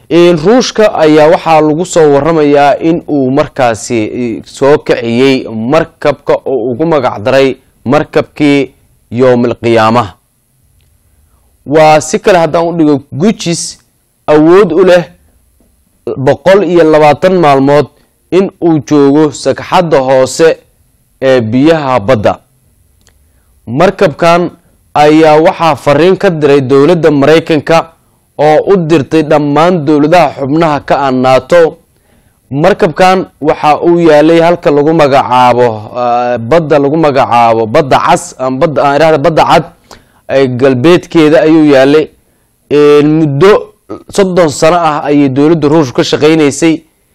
ruushka ayaa waxaa lagu soo waramayaa in uu markaasi soo kiciyey markabka oo ugu magac daray markabkii yowmal qiyaamaha waa si kale haddaan u dhigo gujis awood u leh boqol iyo labaatan maalmood in uu joogo sagxadda hoose ee biyaha badda markabkan ayaa waxaa fariin ka diray dowladda maraykanka oo u dirtay dhammaan dowladaha xubnaha ka ah naato markabkan waxa uu yaalay halka lagu magacaabo badda lagu magacaabo badda cas badda aan idhahda badda cad galbeedkeeda ayuu yaalay muddo soddon sano ah ayay dowladda ruushka ka shaqeyneysay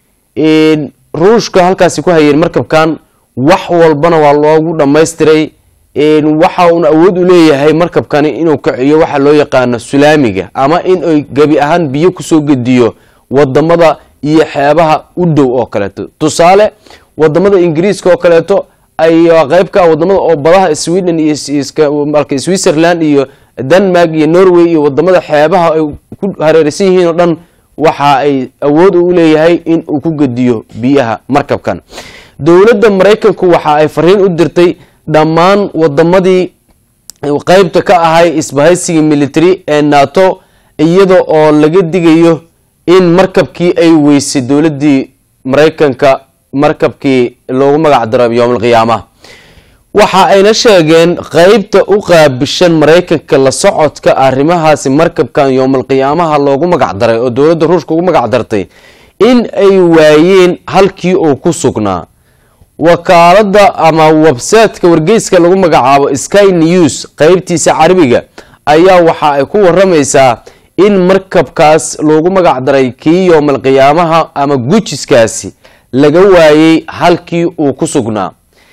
ruushka halkaasi ku hayeen markabkan wax walbana waa loogu dhammaystiray waxa uuna awood u leeyahay markabkani inuu kiciyo waxa loo yaqaano sulaamiga ama in ay gebi ahaan biyo kusoo gediyo wadamada iyo xeebaha u dhow oo kaleeto tusaale wadamada ingiriiska oo kaleeto ayaa qeyb ka ah wadamada oo badaha sweden iyo switzerland iyo denmark iyo norway iyo wadamada xeebaha ay ku hareeraysan yihiin oo dhan waxa ay awood u leeyahay in uu ku gediyo biyaha markabkan dowladda maraykanku waxa ay fariin u dirtay dhammaan wadamadii qeybta ka ahay isbahaysigii military ee nato iyada oo laga digayo in markabkii ay weysay dowladii maraykanka markabkii loogu magac daro yowmalqiyaamaha waxa ayna sheegeen qeybta u qaabishan maraykanka la socodka arrimahaasi markabkan yowmalqiyaamaha loogu magac daray oo dowladda ruushka ugu magac dartay in ay waayeen halkii uu ku sugnaa wakaalada ama websiteka wargeyska lagu magacaabo sky news qeybtiisa carabiga ayaa waxa ay ku waramaysaa in markabkaas loogu magac daray kii yowmal qiyaamaha ama gujiskaasi laga waayey halkii uu ku sugnaa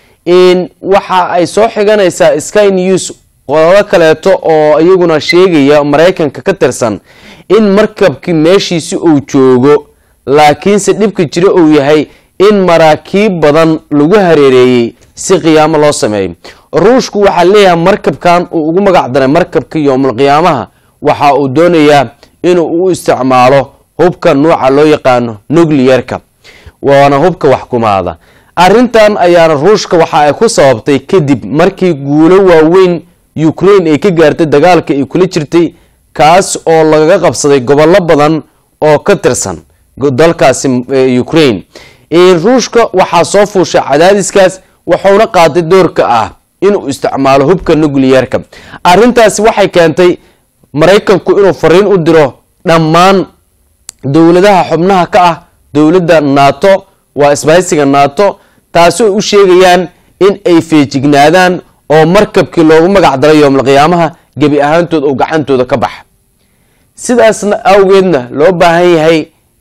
waxa ay soo xiganaysaa sky news qodado kaleeto oo iyaguna sheegaya maraykanka ka tirsan in markabkii meeshiisi uu joogo laakiinse dhibka jira uu yahay in maraakiib badan lagu hareereeyey si qiyaamo loo sameeyo ruushku waxaa leeyahay markabkan uu ugu magac daray markabka yowmal qiyaamaha waxa uu doonayaa inuu u isticmaalo hubka nuuca loo yaqaano nucliyerka waana hubka waxkumaada arrintan ayaana ruushka waxa ay ku sababtay kadib markii guulo waaweyn ukraine ay ka gaartay dagaalka ay kula jirtay kaas oo lagaga qabsaday gobollo badan oo ka tirsan dalkaasi ukraine ruushka waxaa soo fuushay cadaadiskaas wuxuuna qaaday doorka ah inuu isticmaalo hubka nucliyerka arrintaasi waxay keentay maraykanku inuu fariin u diro dhammaan dowladaha xubnaha ka ah dowladda nato waa isbahaysiga nato taasi ay u sheegayaan in ay feejignaadaan oo markabkii loogu magac daray yowmalqiyaamaha gebi ahaantood oo gacantooda ka baxa sidaasna awgeedna loo baahan yahay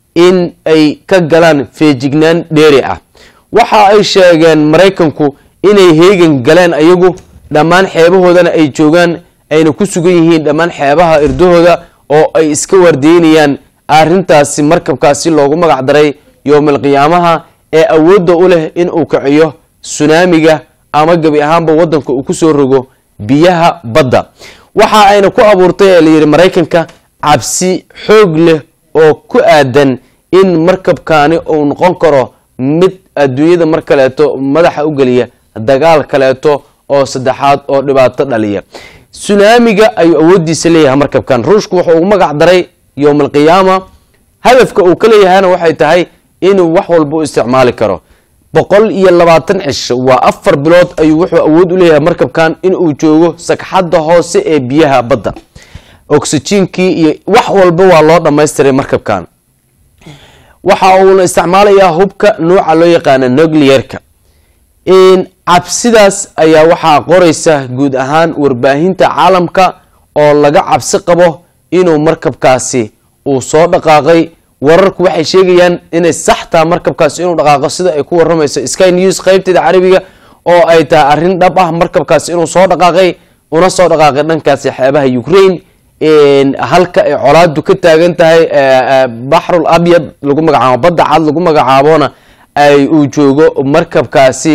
in ay ka galaan feejignaan dheeri ah waxa ay sheegeen maraykanku inay heegan galeen ayagu dhammaan xeebahoodana ay joogaan ayna ku sugan yihiin dhammaan xeebaha irdahooda oo ay iska waardeynayaan arrintaasi markabkaasi loogu magac daray yowmalqiyaamaha ee awoodda u leh in uu kiciyo sunaamiga ama gebi ahaanba wadanka uu kusoo rogo biyaha badda waxa ayna ku abuurtay ee layidhi maraykanka cabsi xoog leh oo ku aadan in markabkaani uu noqon karo mid adduunyada mar kaleeto madaxa u geliya dagaal kaleeto oo saddexaad oo dhibaato dhaliya sunaamiga ayuu awoodiisa leeyahay markabkan ruushku wuxuu ugu magac daray yowmalqiyaama hadafka uu ka leeyahayna waxay tahay inuu wax walba u isticmaali karo boqol iyo labaatan cisho waa afar bilood ayuu wuxuu awood u leeyahay markabkan inuu joogo sagxadda hoose ee biyaha badda oxygenkii iyo wax walba waa loo dhamaystiray markabkan waxa uuna isticmaalayaa hubka nuuca loo yaqaana nucliyerka cabsidaas ayaa waxaa qoraysa guud ahaan warbaahinta caalamka oo laga cabsi qabo inuu markabkaasi uu soo dhaqaaqay wararku waxay sheegayaan inay sax taha markabkaasi inuu dhaqaaqo sida ay ku waramayso sky news qeybteeda carabiga oo ay tahay arrin dhab ah markabkaasi inuu soo dhaqaaqay una soo dhaqaaqay dhankaasi xeebaha ukraine halka ay colaadu ka taagan tahay baxrul abyad lagu magacaabo badda cad lagu magacaabona ay uu joogo markabkaasi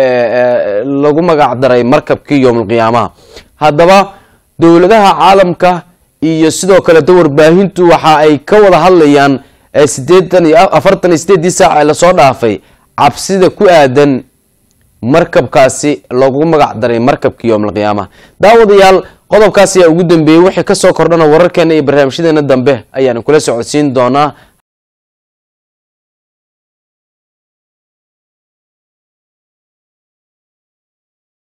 lagu magac daray markabkii yowmalqiyaamaha haddaba dowladaha caalamka iyo sidoo kaleto warbaahintu waxa ay ka wada hadlayaan ee sideetan iyo afartan iyo sideedii saac ee lasoo dhaafay cabsida ku aadan markabkaasi loogu magac daray markabka yowmalqiyaama daawadayaal qodobkaas ayaa ugu dambeeyey wixii kasoo kordhana wararkeena iyo barnaamijyadeena dambe ayaan kula socodsiin doonaa